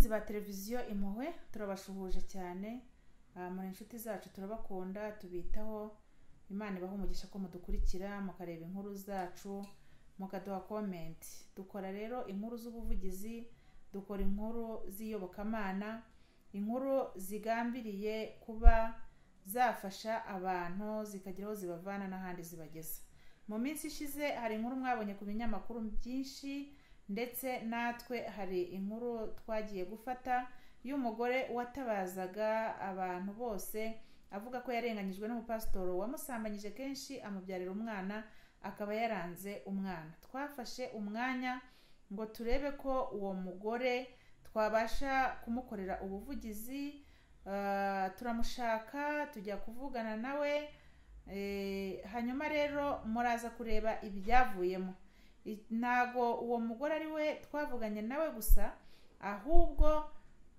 ba televiziyo impuhwe turabasuhuje cyane muri inshuti zacu turabakunda tubitaho imana ibaha umugisha ko mudukurikira mukareba inkuru zacu mukaduha komenti dukora rero inkuru z'ubuvugizi dukora inkuru z'iyobokamana inkuru zigambiriye kuba zafasha abantu zikagira aho zibavana n'ahandi zibageza mu minsi ishize hari inkuru mwabonye ku binyamakuru byinshi ndetse natwe hari inkuru twagiye gufata y'umugore watabazaga abantu bose avuga ko yarenganyijwe n'umupasitoro wamusambanyije kenshi amubyarira umwana akaba yaranze umwana twafashe umwanya ngo turebe ko uwo mugore twabasha kumukorera ubuvugizi turamushaka tujya kuvugana nawe hanyuma rero muraza kureba ibyavuyemo ntago uwo mugore ari we twavuganye nawe gusa ahubwo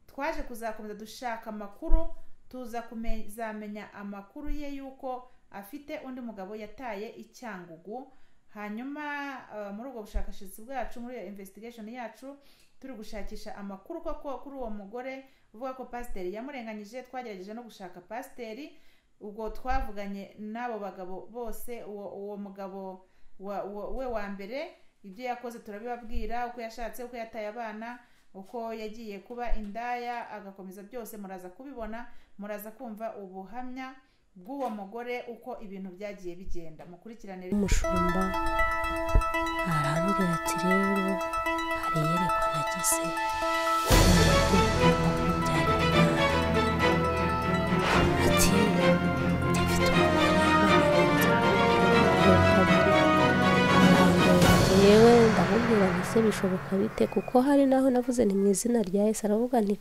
twaje kuzakomeza dushaka amakuru tuza kuzamenya amakuru ye y'uko afite undi mugabo yataye icyangugu hanyuma muri ubwo bushakashatsi bwacu muri iyo investigation yacu turi gushakisha amakuru koko kuri uwo mugore uvuga ko pasiteri yamurenganyije twagerageje no gushaka pasiteri ubwo twavuganye n'abo bagabo bose uwo mugabo we wa mbere ibyo yakoze turabibabwira uko yashatse uko yataye abana uko yagiye kuba indaya agakomeza byose muraza kubibona muraza kumva ubuhamya bw'uwo mugore uko ibintu byagiye bigenda mukurikirane umushumba arambwira ati rero hari iyerekwa nagize ati dufite yewe ndamubwira nti se bishoboka bite kuko hari naho navuze ni mu izina rya yesu aravuga nti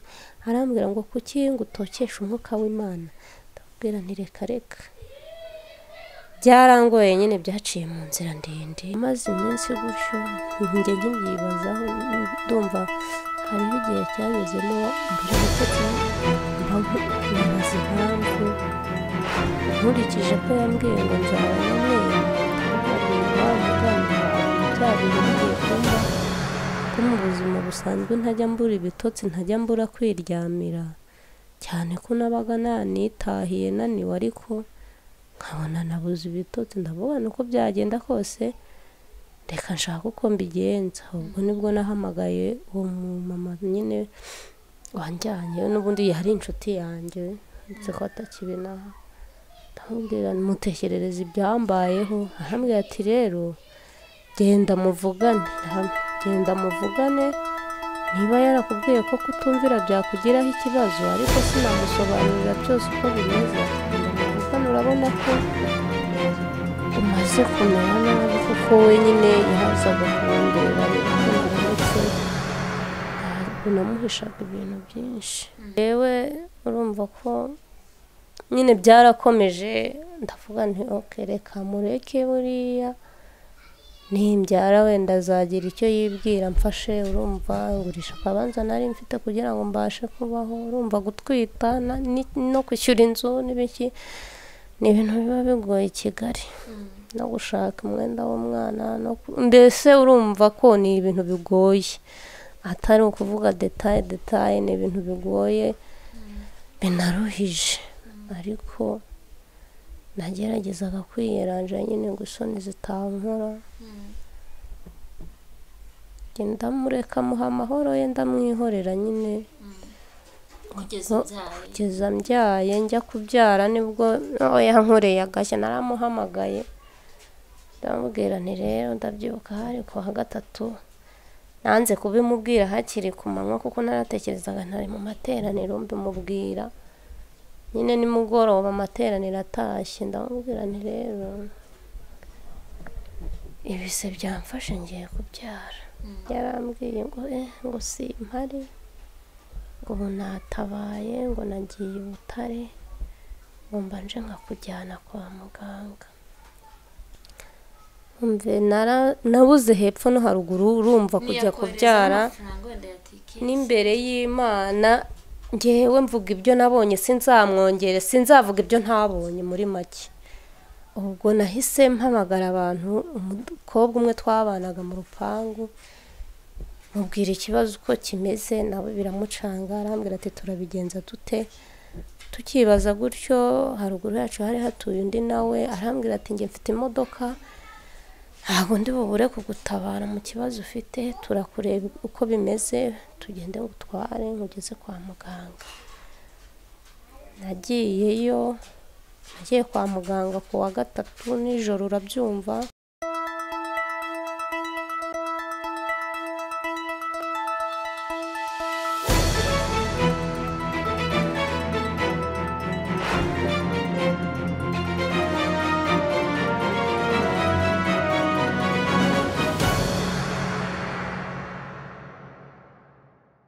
arambwira ngo kuki ngo utokeshe umwuka w'imana ndamubwira nti reka reka byarangoye nyine byaciye mu nzira ndende maze iminsi gutyo njye nkibyibazaho ndumva hariho igihe cyagezemo mbere gutyo mbamubaza impamvu nkurikije ko yambwiye ngo nzaba n'umweru ndamubwira muganga byabereye bigiye kumba ko mu buzima busanzwe ntajya mbura ibitotsi ntajya mbura kwiryamira cyane ko nabaga nanitahiye naniwe ariko nkabona nabuze ibitotsi ndavuga uko byagenda kose reka nshaka uko mbigenza ubwo nibwo nahamagaye uwo mumama nyine wanjyanye n'ubundi yari inshuti yanjye uretse ko atakibinaho ndamubwira mutekerereze ibyambayeho arambwira ati rero genda muvugane genda muvugane niba yarakubwiye ko kutumvira byakugiraho ikibazo ariko sinamusobanurira byose uko bimeze genda muvugane urabona ko umaze kumera nabi kuko wenyine yazaga kurondera ariko naretse ntabwo namuhishaga ibintu byinshi yewe urumva ko nyine byarakomeje ndavuga nti reka mureke buriya nimbyara wenda azagira icyo yibwira mfashe urumva ngurisha akabanza nari mfite kugira ngo mbashe kubaho urumva gutwita no kwishyura inzu n'ibiki ni ibintu biba bigoye i kigali no gushaka umwenda w'umwana mbese urumva ko ni ibintu bigoye atari ukuvuga detaye detaye ni ibintu bigoye binaruhije ariko nageragezaga kwiyeranja nyine ngo isoni zitankora genda mureka amuha amahoro ye ndamwihorera nyine kugeza mbyaye njya kubyara nibwo yankoreye agashya naramuhamagaye ndamubwira ni rero ndabyibuka hari ku wa gatatu nanze kubimubwira hakiri ku manywa kuko naratekerezaga ntari mu materaniro mbimubwira nyine nimugoroba amateraniro atashye ndamubwira ni rero ibise byamfashe ngiye kubyara yarambwiye ngo ngo si impari ngo ubu natabaye ngo nagiye i butare ngo mbanje nkakujyana kwa muganga nabuze hepfo no haruguru urumva kujya kubyara n'imbere y'imana ngewe mvuga ibyo nabonye sinzamwongere sinzavuga ibyo ntabonye muri make ubwo nahise mpamagara abantu umukobwa umwe twabanaga mu rupangu mubwira ikibazo uko kimeze nawe biramucanga arambwira ati turabigenza dute tukibaza gutyo haruguru yacu hari hatuye undi nawe arambwira ati njye mfite imodoka ntabwo ndi bubure kugutabara mu kibazo ufite turakureba uko bimeze tugende ngutware ngugeze kwa muganga nagiyeyo nagiye kwa muganga ku wa gatatu nijoro urabyumva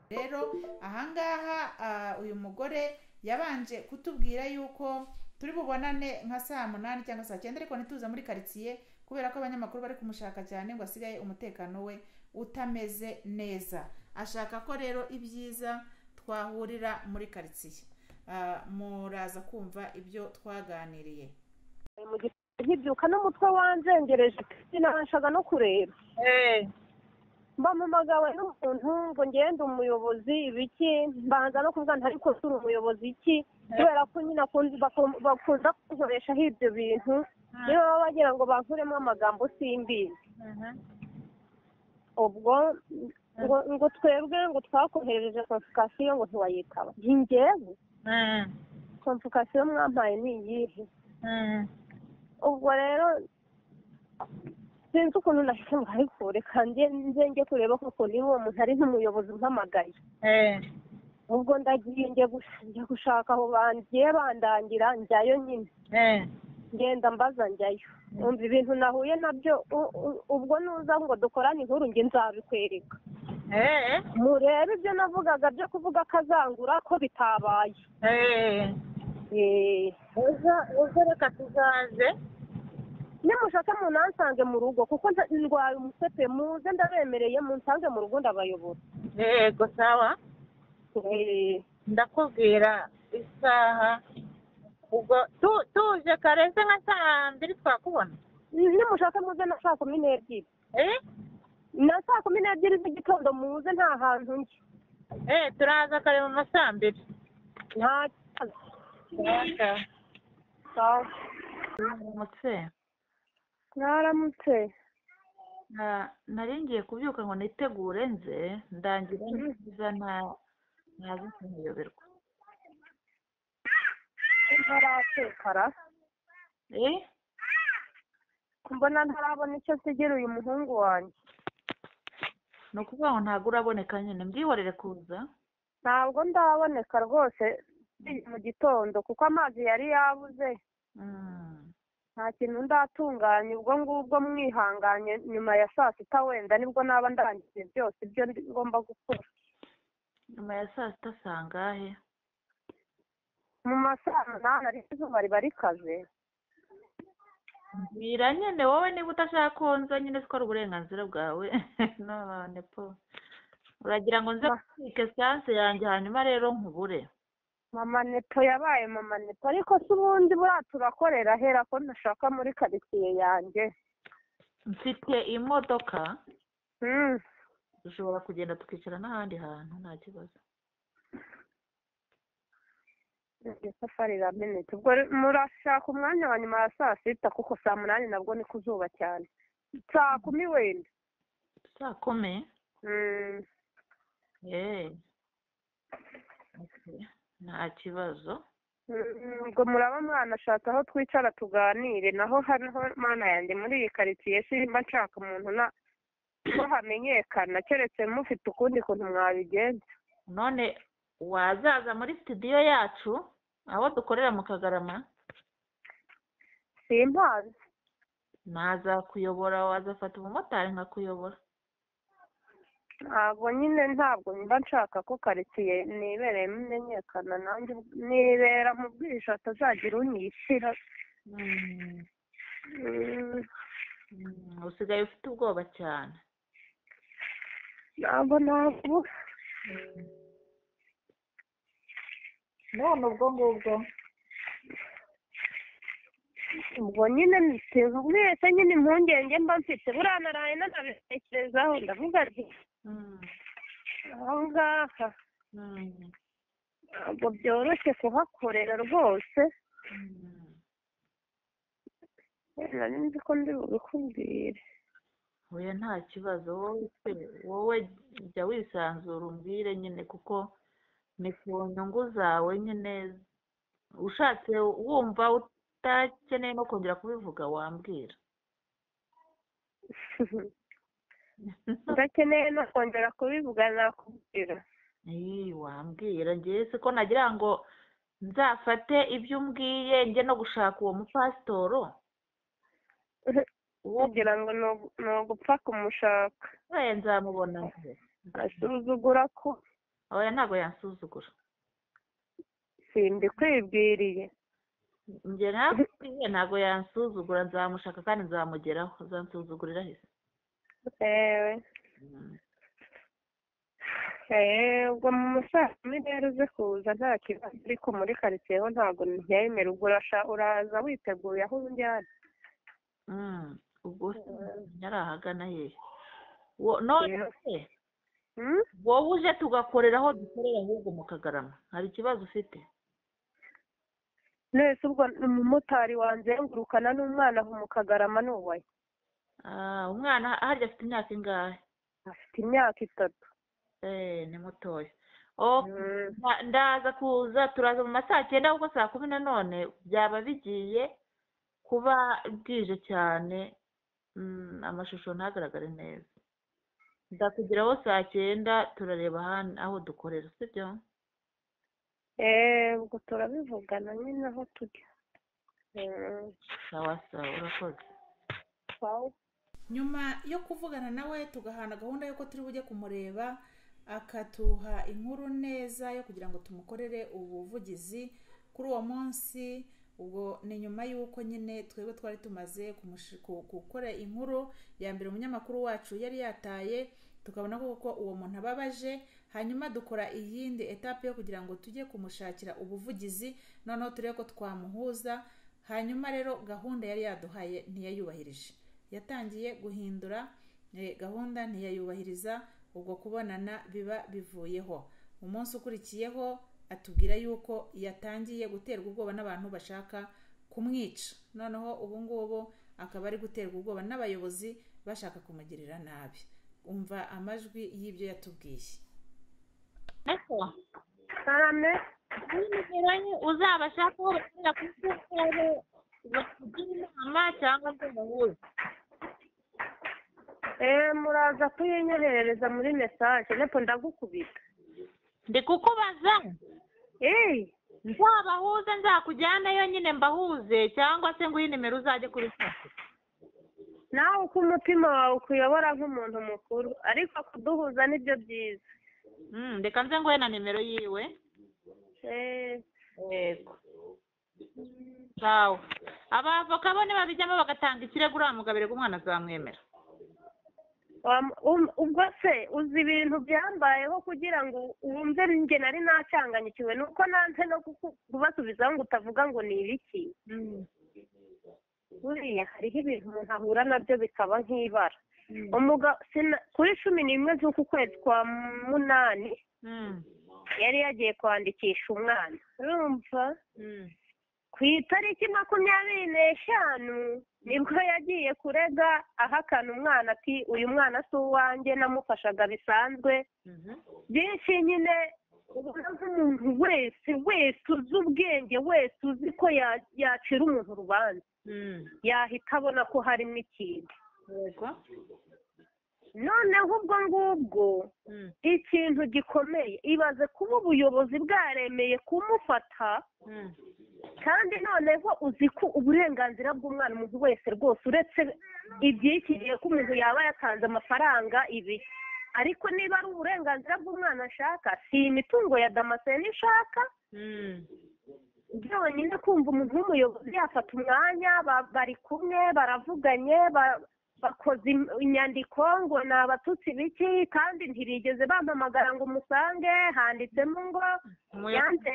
rero ahangaha ah, uyu mugore yabanje kutubwira yuko turi bubonane nka saa munani cyangwa saa cyenda ariko ntituze muri karitsiye kubera ko abanyamakuru bari kumushaka cyane ngo asigaye umutekano we utameze neza ashaka ko rero ibyiza twahurira muri karitsiye Ah, muraza kumva ibyo twaganiriye mu gitondo nkibyuka n'umutwe wanzengereje sinabashaga no kureba bamumagawe n'umuntu ngo ngende umuyobozi ibiki mbanza no kuvuga nti ariko turi umuyobozi iki kubera ko nyine akunze- baku- bakunda kunkoreshaho ibyo bintu niyo baba bagira ngo bankuremo amagambo simbizi ubwo ngo, ngo twebwe ngo twakoherereje konsikasiyo ngo ntiwayitaba Nti njyewe konsikasiyo mwampaye ni iyihe ubwo rero sinzi ukuntu nahise ngo ariko reka njye nze njye kureba koko niba uwo muntu ari nk'umuyobozi umpamagaye ubwo ndagiye njya gush- njya gushaka aho bangiye bandangira njyayo nyine ngenda mbaza njyayo umva ibintu nahuye nabyo u- u- ubwo nuza ngo dukorane inkuru njye nzabikwereka murebe ibyo navugaga byo kuvuga ko azangura ko bitabaye Eh, ejo reka tuzaze nimushake munansange mu rugo kuko nza- ndwaye umusepe muze ndabemereye munsange mu rugo ndabayobora yego sawa Eh, ndakubwira isaha ubwo tu- tuje kareze nka saa mbiri twakubona nimushake muze na saa kumi n'ebyiri Eh? na saa kumi n'ebyiri z'igitondo muze nta hantu njye Eh, turaza kare mu ma saa mbiri nta kibazo Sawa. umutse mwaramutse na- nari ngiye kubyuka ngo nitegure nze ndangira neza nta- ntaza kuyoberwa ntaratekara Eh? mbona ntarabona icyo nsigira uyu muhungu wanjye ni ukuvuga ngo ntabwo uraboneka nyine mbwihorere kuza ntabwo ndaboneka rwose mu gitondo kuko amazi yari yabuze Mm. nta kintu ndatunganya ubwo ngubwo mwihanganye nyuma ya saa sita wenda nibwo naba ndangije byose ibyo ndi- ngomba gukora nyuma ya saa sita saa ngahe mu masaha munani ariko izuba riba rikaze mbwira nyine wowe niba udashaka ko nza nyine siko ari uburenganzira bwawe none po uragira ngo nze Ma- kubika siyanse yanjye hanyuma rero nkubure mama neto yabaye mama neto ariko se ubundi buriya turakorera ahera ko ntashaka muri karitsiye yanjye mfite imodoka Mm. dushobora kugenda tukicara n'ahandi hantu nta kibazo iryo safari iramenetse ubwo re- murashaka umwanya wa nyuma ya saa sita kuko saa munani nabwo ni ku zuba cyane saa kumi wenda saa kumi Mm. eee Okay. nta kibazo Mm, ubwo muraba mwanashaka aho twicara tuganire naho hano mana yanjye muri iyi karitsiye simba nshaka umuntu na ko hamenyekana keretse mufite ukundi kuntu mwabigenza none wazaza muri sitidiyo yacu aho dukorera mu kagarama simpazi naza kuyobora wazafata umumotari nkakuyobora ntabwo nyine ntabwo mba nshaka ko karitsiye nibereyemo imenyekana nanjye ubw- nibera mu bwihisho atazagira unyishyira Mm. Mm, Mm, usigaye ufite ubwoba cyane ntabwo ntabwo none ubwo ngubwo ubwo nyine nsize mwese nyine impungenge mba mfite buriya naraye nanabitekerezaho ndavuga nti aho ngaha ntabwo byoroshye kuhakorera rwose nari nzi ko ndi bubikubwire oya nta kibazo wowe pe wowe jya wisanzura umbwire nyine kuko ni ku nyungu zawe nyine ushatse wumva utakeneye no kongera kubivuga wambwira udakeneye no kongera kubivuga nakubwira iyi wambwira ngewe si ko nagira ngo nzafate ibyo umbwiye njye no gushaka uwo mupasitoro uwo kugira ngo ni- ni ugupfa kumushaka mbaye nzamubona nze asuzugura ko oya ntabwo yansuzugura simbikwibwiriye njye nakubwiye ntabwo yansuzugura nzamushaka kandi nzamugeraho nzansuzugurira ahise ewe Mm. eee ubwo mu musasine rero uze kuza nta kibazo ariko muri karitsiye ho ntabwo ntiyemera ubwo urasha uraza witeguye aho unjyana Mm. ubwo se nyari ahagana hehe Wo- none se Hmm? wowe uje tugakorera aho dukorera ahubwo mu kagarama hari ikibazo ufite none se ubwo umumotari wanzengurukana n'umwana aho mu kagarama ni uwaye Ah, umwana harya afite imyaka ingahe afite imyaka itatu Eh, ni mutoya Oh, nda- ndaza kuza turaza mu ma saa cyenda kuko saa kumi na none byaba bigiye kuba bwije cyane Mm, amashusho ntagaragare neza ndakugeraho saa cyenda turareba ahan- aho dukorera sibyo eee ubwo turabivugana nyine aho tujya Mm. sawa sawa urakoze Wow. nyuma yo kuvugana nawe tugahana gahunda y'uko turi bujye kumureba akatuha inkuru neza yo kugira ngo tumukorere ubuvugizi kuri uwo munsi ubwo ni nyuma y'uko nyine twebwe twari tumaze kumushi- ku- gukora inkuru ya mbere umunyamakuru wacu yari yataye tukabona koko uwo muntu ababaje hanyuma dukora iyindi etape yo kugira ngo tujye kumushakira ubuvugizi noneho turebe ko twamuhuza hanyuma rero gahunda yari yaduhaye ntiyayubahirije yatangiye guhindura eh, gahunda ntiyayubahiriza ubwo kubonana biba bivuyeho umunsi ukurikiyeho atubwira yuko yatangiye guterwa ubwoba n'abantu bashaka kumwica noneho ubu ngubu akaba ari guterwa ubwoba n'abayobozi bashaka kumugirira nabi umva amajwi y'ibyo yatubwiye ariko karame n'iminyuranye uzabashaka aho bakorera ku cyumweru bakugira inama cyangwa se bahuze eee muraza kuyinyoherereza muri mesaje nepo ndagukubita ndi kukubaza eee nzabahuze nzakujyanayo nyine mbahuze cyangwa se nguhe nimero uzajye kuri fasi nawe uko umutima wawe ukuyobora nk'umuntu mukuru ariko kuduhuza nibyo byiza Mm, reka nze nguhe na nimero yiwe eee yego sawa abavoka bo nibabijyamo bagatanga ikirego uriya mugabo erega umwana azamwemera wam- um- ubwo se uzi ibintu byambayeho kugira ngo wumve njye nari nacyanganyikiwe ni uko nanze no kuku- kubasubizaho ngo utavuga ngo ni ibiki buriya hariho ibintu umuntu ahura nabyo bikaba nk'ibara Umuga- sina- kuri cumi n'imwe z'uku kwezi kwa munani Mm, yari yagiye kwandikisha umwana urumva mm. ku itariki makumyabiri n'eshanu nibwo yagiye kurega ahakana umwana ati uyu mwana si uwanjye namufashaga bisanzwe Mhm. byinshi nyine ubona nk'umuntu wese wese uzi ubwenge wese uzi ko ya- yacira umuntu urubanza Mm. yahita abona ko harimo ikintu yego noneho ubwo ngubwo Mm, ikintu gikomeye ibaze kuba ubuyobozi bwaremeye kumufata mm. kandi noneho uzi ko uburenganzira bw'umwana umuntu wese rwose uretse iby'iki gihe ko umuntu yaba yatanze amafaranga ibi ariko niba ari uburenganzira bw'umwana ashaka si imitungo ya damascene ishaka Mm. byonyine kumva umuntu w'umuyobozi yafata umwanya ba- bari kumwe baravuganye ba- bakoze im- inyandiko ngo ni abatutsi biki kandi ntibigeze bampamagara ngo umusange handitsemo ngo Umuyobozi yanze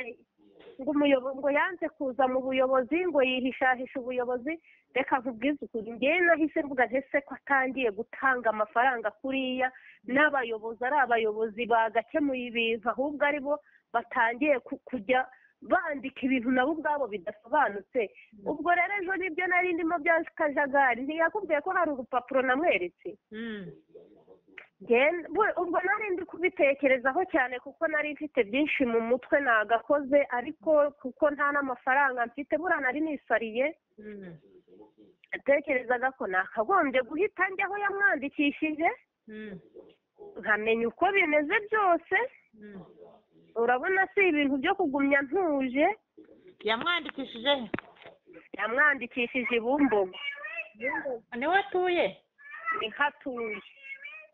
ngo umuyobozi ngo yanze kuza mu buyobozi ngo yihishahisha ubuyobozi reka nkubwize ukuri ngewe nahise mvuga ntese ko atangiye gutanga amafaranga kuriya n'abayobozi ari abayobozi bagakemuye ibintu ahubwo ari bo batangiye ku- kujya bandika ibintu nabo ubwabo bidasobanutse ubwo rero ejo nibyo nari ndimo bya kajagari ntiyakubwiye ko hari urupapuro namweretse Nge- bu- ubwo nari ndi kubitekerezaho cyane kuko nari mfite byinshi mu mutwe nagakoze ariko kuko nta n'amafaranga mfite buriya nari nisariye natekerezaga ko nakagombye guhita njyaho yamwandikishije nkamenya uko bimeze byose urabona si ibintu byo kugumya ntuje yamwandikishije he? yamwandikishije i bumbogo niwe atuye ni hatuye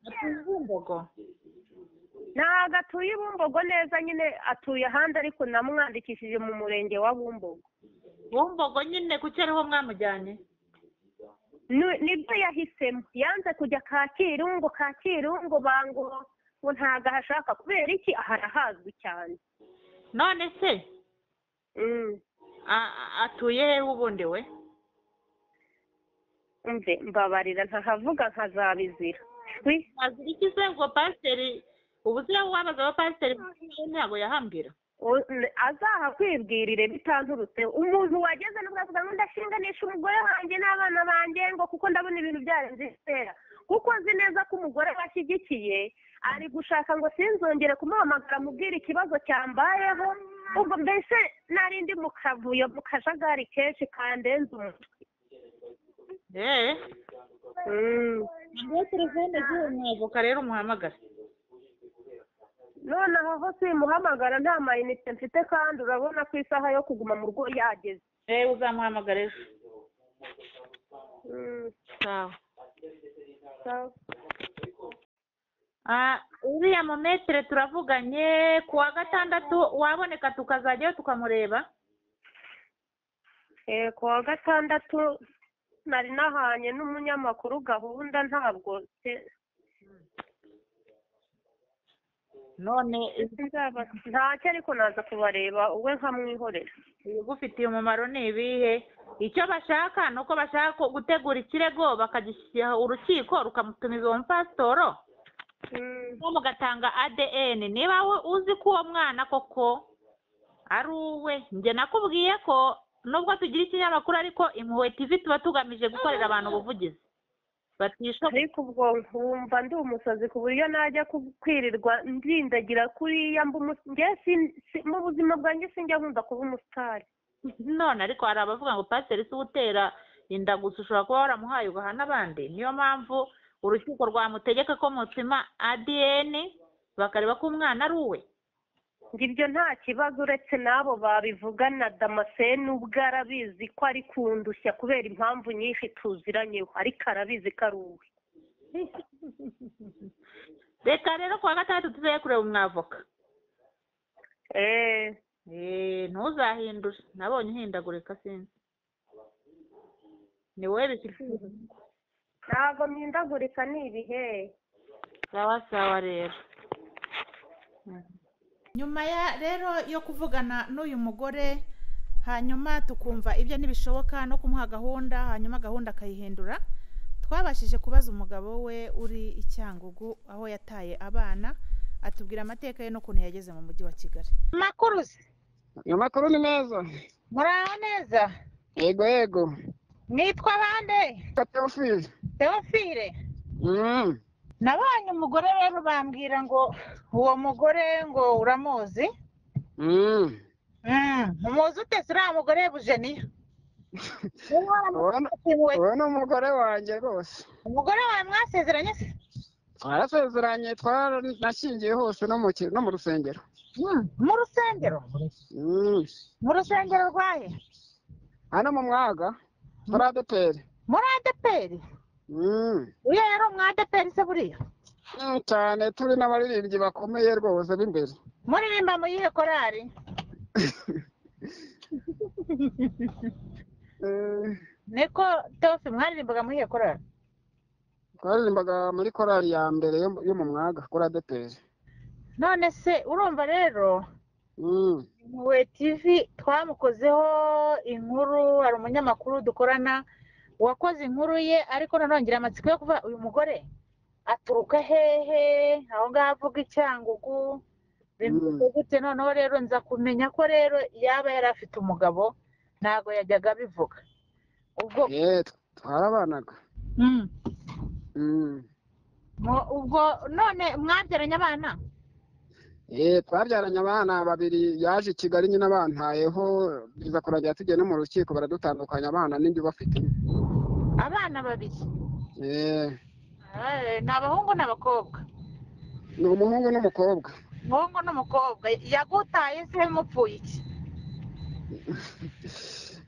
atuye i bumbogo ntabwo atuye i bumbogo neza nyine atuye ahandi ariko namwandikishije mu murenge wa bumbogo bumbogo nyine kuki ariho mwamujyanye Ni- nibyo yahisemo yanze kujya kacyiru kacyiru bango ngo ntabwo ahashaka kubera iki aha arahazwi cyane none se Mm, a- a- atuye hehe ubundi we umve mbabarira ntahavuga nkazabizira Wi, azira iki se ngo pasiteri ubu se wabaza abapasiteri ntabwo yahambira u- n- azahakwibwirire bitanturutse umuntu wageze nubwo avuga ngo ndashinganisha umugore wanjye n'abana banjye ngo kuko ndabona ibintu byarenze isera kuko nzi neza ko umugore we ashyigikiye ari gushaka ngo sinzongere kumuhamagara mubwira ikibazo cyambayeho ubwo mbese nari ndi mu kavuyo mu kajagari kenshi kandenze umutwe eee Mm. ngiyo telefone z'uwo mwavoka rero umuhamagare nonaho aho simuhamagara nta mayinite mfite kandi urabona ko isaha yo kuguma mu rugo yageze eee uzamuhamagara ejo Mm, sawa sawa. Ah, uriya mumetere turavuganye ku wa gatandatu waboneka tukazajyayo tukamureba Eh, ku wa gatandatu nari nahanye n'umunyamakuru gahunda ntabwo se- none sinzaba- ntacyo ariko naza kubareba uwe nkamwihorera ibigufitiye umumaro ni ibihe icyo bashaka ni uko bashaka ko gutegura ikirego bakagishyira urukiko rukamutumiza uwo mupasitoro Mm, nko mugatanga ADN niba we uzi ko uwo mwana koko ari uwe njye nakubwiye ko nubwo tugira ikinyamakuru ariko impuhwe TV tuba tugamije gukorera abantu ubuvugizi batishoboye ariko ubwo nkumva ndi umusazi ku buryo najya ku- kwirirwa ndindagira kuriya mba umu- nge sin- si- mu buzima bwanjye sinjya nkunda kuba umusitari none ariko hari abavuga ngo pasiteri si utera inda gusa ushobora kuba waramuhaye ugaha n'abandi niyo mpamvu urukiko rwamutegeka ko mutsima ADN bakareba ko umwana ari uwe ngo ibyo nta kibazo uretse n'abo babivugana damascene ubwo arabizi ko ari kundushya kubera impamvu nyinshi tuziranyeho ariko arabizi ko ari uwe reka rero ku wa gatandatu tuzaye kureba umwavoka Eh, Eh, ntuzahindure nabonye uhindagurika sinzi ni wowe bifitiye ntabwo mpindagurika ni ibihe sawa sawa rero nyuma ya rero yo kuvugana n'uyu mugore hanyuma tukumva ibyo ntibishoboka no kumuha gahunda hanyuma gahunda akayihindura twabashije kubaza umugabo we uri i cyangugu aho yataye abana atubwira amateka ye n'ukuntu yageze mu mujyi wa kigali amakuru se amakuru ni meza muraho neza yego yego nitwa bande kateofili teofile mm. nabonye umugore rero bambwira ngo uwo mugore ngo uramuzi mm. Mm, umuzi ute se uriya mugore bujeniya Niba ubona waramufatiwe, uwo ni umugore wanjye rwose umugore wawe mwasezeranye se twarasezeranye twaranashyingiye hose no mu ki- no mu rusengero Mm, mu rusengero Mm. mu rusengero rwaye hano mu mwaga muri adeperi muri adeperi Mm. uriya yari umwadeperi se buriya Mm, cyane turi n'abaririmbyi bakomeye rwose b'imbere muririmba mu yihe korari Eh, niko teofi mwaririmbaga mu yihe korari twaririmbaga muri korali ya mbere yo yo mu mwaga kuri adeperi none se urumva rero Mm. muwe tivi twamukozeho inkuru hari umunyamakuru dukorana wakoze inkuru ye ariko nanone ngira amatsiko yo kuvuga uyu mugore aturuka hehe aho ngaho avuga icyangugu bimeze gute noneho rero nza kumenya ko rero yaba yari afite umugabo ntabwo yajyaga abivuga ubwo yeee twarabanaga Mm. Mm. Mu- ubwo none mwabyaranye abana Eh, twabyaranye abana babiri yaje i kigali nyine abantayeho biza kurangira tujya no mu rukiko baradutandukanya abana n'indi bafite abana babiri Eh, Eh, ni abahungu n'abakobwa ni umuhungu n'umukobwa umuhungu n'umukobwa yagutaye se mupfuye iki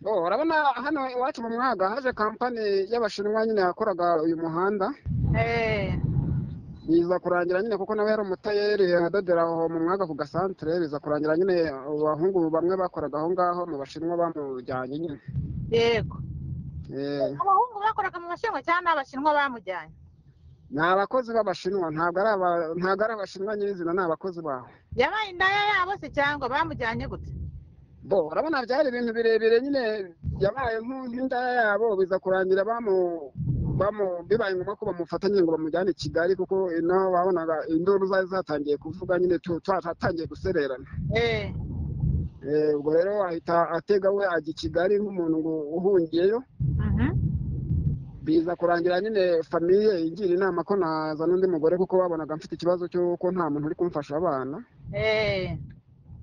Oh, urabona hano iwacu mu mwaga haje kampani y'abashinwa nyine yakoraga uyu muhanda Eh, biza kurangira nyine kuko nawe yari umutayeri adodera aho mu mwaga ku gasantere biza kurangira nyine abahungu bamwe bakoraga aho ngaho mu bashinwa bamujyanye nyine yego Eh, abahungu bakoraga mu bashinwa cyangwa ni abashinwa bamujyanye ni abakozi b'abashinwa ntabwo ari aba- ntabwo ari abashinwa nyirizina ni abakozi baho yabaye indaya yabo se cyangwa bamujyanye gute bo urabona byari ibintu birebire nyine yabaye nku- nk'indaya yabo biza kurangira bamu bamu bibaye ngombwa ko bamufata nyine ngo bamujyane i kigali kuko inaho babonaga induru zari zatangiye kuvuga nyine tu- twa- twatangiye gusererana Eh, Eh, ubwo rero ahita atega we ajya i kigali nk'umuntu ngo uhungiyeyo mhm. biza kurangira nyine famiye igira inama ko nazana undi mugore kuko babonaga mfite ikibazo cy'uko nta muntu uri kumfasha abana Eh,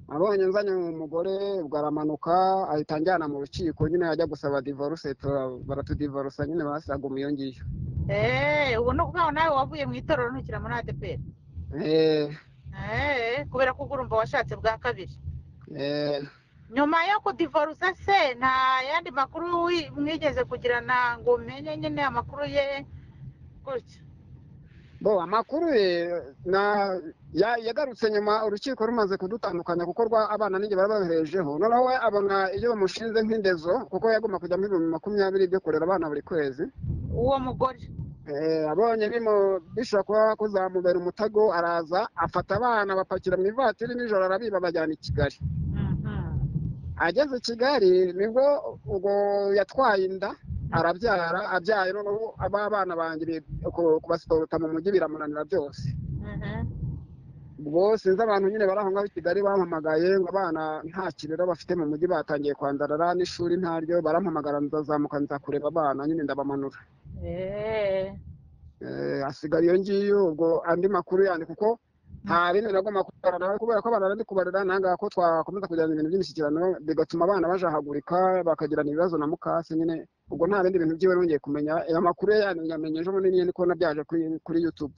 abonye nzanye umugore ubwo aramanuka ahita anjyana mu rukiko nyine ajya gusaba divorce tura- baratudivarusa nyine basaga iyo ngiyo eh, ubu ni ukuvuga ngo nawe wavuye mu itorero ntukira muri adeperi Eh, Eh, kubera ko urumva washatse bwa kabiri eh, nyuma yo kudivorusa se nta yandi makuru wi- mwigeze kugirana ngo umenye nyine amakuru ye gutya bo amakuru ye na- ya- yagarutse nyuma urukiko rumaze kudutandukanya kuko rwa abana ninjye bari babiherejeho noneho we abona ibyo bamushinze nk'indezo kuko yagomba kujya muri bibiri makumyabiri byo kurera abana buri kwezi uwo mugore Eh, abonye bimo bishobora kuba kuzamubera umutego araza afata abana bapakira mu ivatiri nijoro arabiba bajyana i kigali ageze i kigali nibwo ubwo yatwaye inda arabyara abyaye noneho aba bana banjye bi- ku- kubasiporuta mu mujyi biramunanira byose ubwo sinzi abantu nyine bari aho ngaho i kigali bampamagaye ngo abana nta kirero bafite mu mujyi batangiye kwandarara n'ishuri ntaryo barampamagara ndazamuka nza kureba abana nyine ndabamanura Eh, Eh, hasigara iyo ngiyo ubwo andi makuru yandi kuko nta bindi nagomba kubarana nawe kubera ko abana ndi kubarera nangaha ko twakomeza kugirana ibintu by'imishyikirano bigatuma abana bajahagurika bakagirana ibibazo na mukase nyine ubwo nta bindi bintu byiwe nongeye kumenya aya makuru ye yandi nyamenye ejo bundi nyine ko nabyaje kuri kuri youtube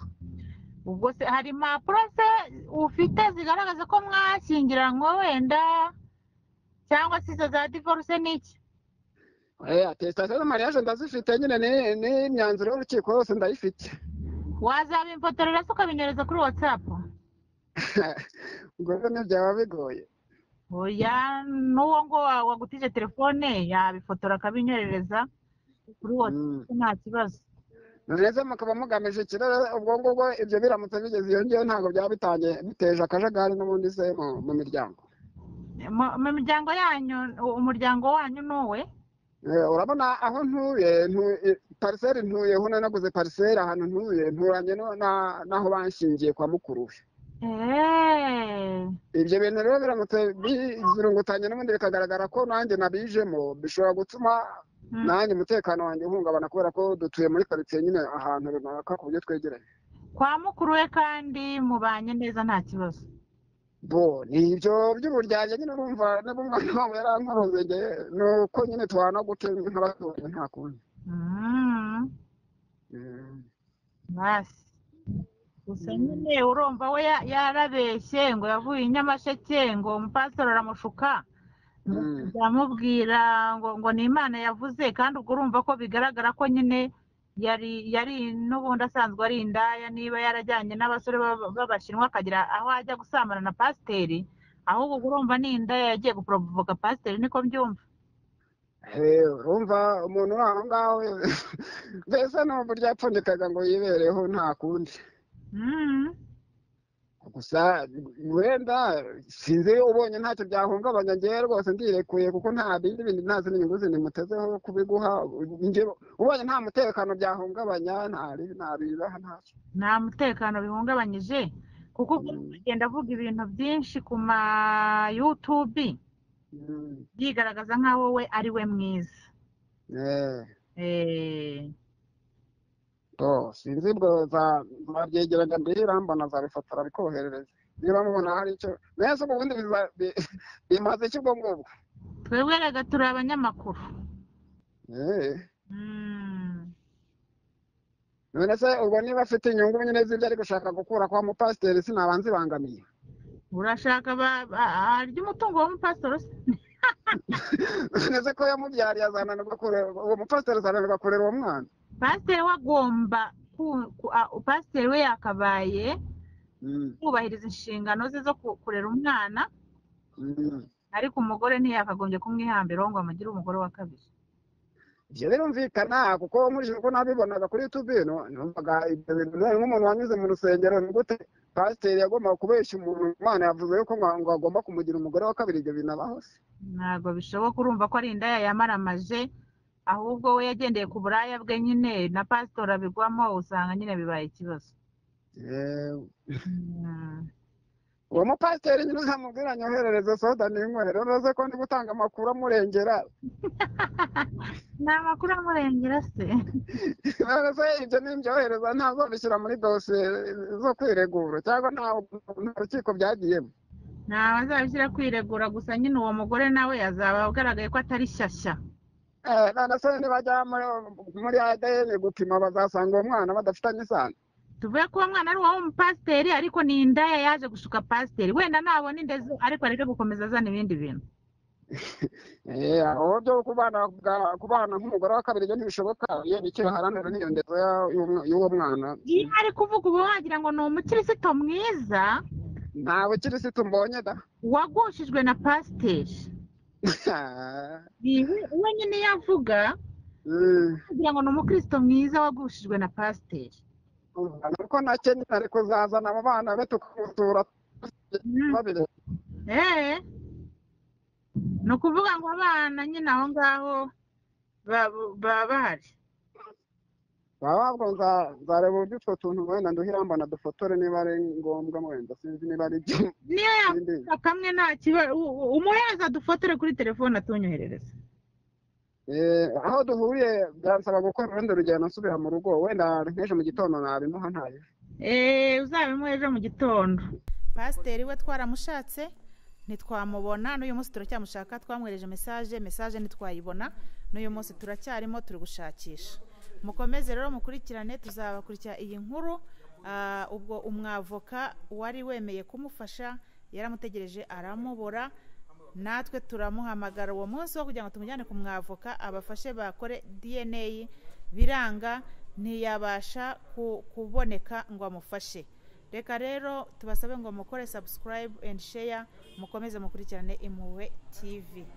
ubwo se hari impapuro se ufite zigaragaza ko mwashyingiranywe wenda cyangwa se izo za divorce ni iki eh atestation na mariage ndazifite nyine ni ni imyanzuro y'urukiko yose ndayifite wazabimfotorera se ukabinyereza kuri watsapu ubwo rero ntibyaba bigoye oya n'uwo ngo wa- wagutije telefone yabifotora akabinyerereza kuri watsapu Mm. nta kibazo neza mukaba mugamije ikirere ubwo ngubwo ibyo biramutse bigeze iyo ngiyo ntabwo byaba bitangiye biteje akajagari n'ubundi se mu- mu miryango mu mu miryango yanyu umuryango wanyu ni uwe Eh, urabona aho ntuye ntu- i- pariseri ntuyeho nanaguze pariseri ahantu ntuye nturanye no- na- n'aho banshingiye kwa mukuru we Eeeh. ibyo bintu rero biramutse bizirungutanye n'ubundi bikagaragara ko nanjye nabijemo bishobora gutuma Mm. nanjye umutekano wanjye uhungabana kubera ko dutuye muri karitsiye nyine ahantu runaka ku buryo twegeranye kwa mukuru we kandi mubanye neza nta kibazo bo ni ibyo by'uburyarya nyine urumva n'umwana wabo yarankoze nge ni uko nyine tubana gute nk'abatuye nta kundi Mm. Mm. basi gusa nyine urumva we ya- yarabeshye ngo yavuye i nyamasheke ngo umupasitoro aramushuka ngo Mm. amubwira ngo ngo ni imana yavuze kandi ubwo urumva ko bigaragara ko nyine yari yari n'ubundi asanzwe ari indaya niba yarajyanye n'abasore b'aba- b'abashinwa akagira aho ajya gusambana na pasiteri ahubwo ubwo urumva ni indaya yagiye guporovoka pasiteri niko mbyumva Eh, urumva umuntu uri aho ngaho mbese ni uburyo yapfundikaga ngo yibereho nta kundi Mm. gusa wenda sinzi ubonye ntacyo byahungabanya ngewe rwose ndirekuye kuko nta bindi bindi ntazi n'inyungu zindi mutezeho kubiguha njyewe ubonye nta mutekano byahungabanya nta nta bibaha ntacyo nta mutekano bihungabanyije kuko ubwo Mm. agenda avuga ibintu byinshi ku ma yutubi Mm, yigaragaza nk'aho we ari we mwiza eh. Eh, to sinzi ubwo za babyegeranya mbihira mbona zabifata arabikoherereza niba mubona hari icyo neza ubu bundi biza- bi- bimaze iki ubwo ngubwo twebwe rega turi abanyamakuru Eh, Mm. none se ubwo niba afite inyungu nyine z'ibyo ari gushaka gukura kwa mupasiteri sinabanza ibangamiye urashaka ba- ba- arya umutungo w'umupasitori se none se ko yamubyariye azananirwa kurera uwo mupasiteri azananirwa kurera uwo mwana pasiteri we agomba ku- ku- a- pasiteri we yakabaye Mm, kubahiriza inshingano ze zo ku- kurera umwana mm. ariko umugore ntiyakagombye kumwihambiraho ngo amugire umugore wa kabiri ibyo birumvikana kuko nkurikije uko nabibonaga kuri yutube ino numvaga ibyo bintu bibaye nk'umuntu wanyuze mu rusengero ni gute pasiteri yagombaga kubeshya umuntu imana yavuze yuko ngo ngo agomba kumugira umugore wa kabiri ibyo binabaho se ntabwo bishoboka urumva ko ari indaya yamaramaje ahubwo we yagendeye ku buraya bwe nyine na pasitori abigwamo usanga nyine bibaye ikibazo Yewe. Mm. uwo mupasiteri nyine uzamubwira nyoherereze soda n'inywero unoze ko ndi gutanga amakuru amurengera ni amakuru amurengera se none se ibyo nimbyohereza ntazobishyira muri dosiye zo kwiregura cyangwa nta nta rukiko byagiyemo ntawe azabishyira kwiregura gusa nyine uwo mugore nawe azaba agaragaye ko atari shyashya Eh, none se nibajya muri- muri adeni gupima bazasanga uwo mwana badafitanye isano tuvuge ko uwo mwana ari uwo mupasiteri ariko ni indaya yaje gushuka pasiteri wenda nabona indezo ariko areke gukomeza azana ibindi bintu Eh, aho byo kubana bwa- kubana nk'umugore wa kabiri ibyo ntibishoboka iyo nicyo baharanira n'iyo ndezo ya- y'uwo- y'uwo mwana iyo ari kuvuga uba wagira ngo ni umukirisito mwiza nta bukirisitu mbonye da wagushijwe na pasiteri Ibi uwo nyine iyo avuga Mm, kugira ngo ni umukristo mwiza wagushijwe na pasiteri nuko nacyo nyine ari kuzazana abo bana be tukamusura babiri eee ni ukuvuga ngo abana nyine aho ngaho ba- baba bahari baba bavuga ngo nza- nzareba uburyo utwo tuntu wenda nduhira mbona dufotore niba ari ngombwa wenda sinzi niba ari byo niyo Sindi. yavuga kamwe nta kibazo umuhereza dufotore kuri telefone atunyoherereza Eh, aho duhuriye byansaba gukora urundi rugendo nsubira mu rugo wenda nk'ejo mu gitondo nabimuha ntayo eee uzabimuha ejo mu gitondo pasiteri we twaramushatse ntitwamubona n'uyu munsi turacyamushaka twamwereje mesaje mesaje ntitwayibona n'uyu munsi turacyarimo turi gushakisha mukomeze rero mukurikirane tuzabakurikira iyi nkuru Ah, ubwo umwavoka wari wemeye kumufasha yaramutegereje aramubura natwe turamuhamagara uwo munsi wo kugira ngo tumujyane ku mwavoka abafashe bakore dna biranga ntiyabasha ku- kuboneka ngo amufashe reka rero tubasabe ngo mukore subscribe and share mukomeze mukurikirane impuhwe tv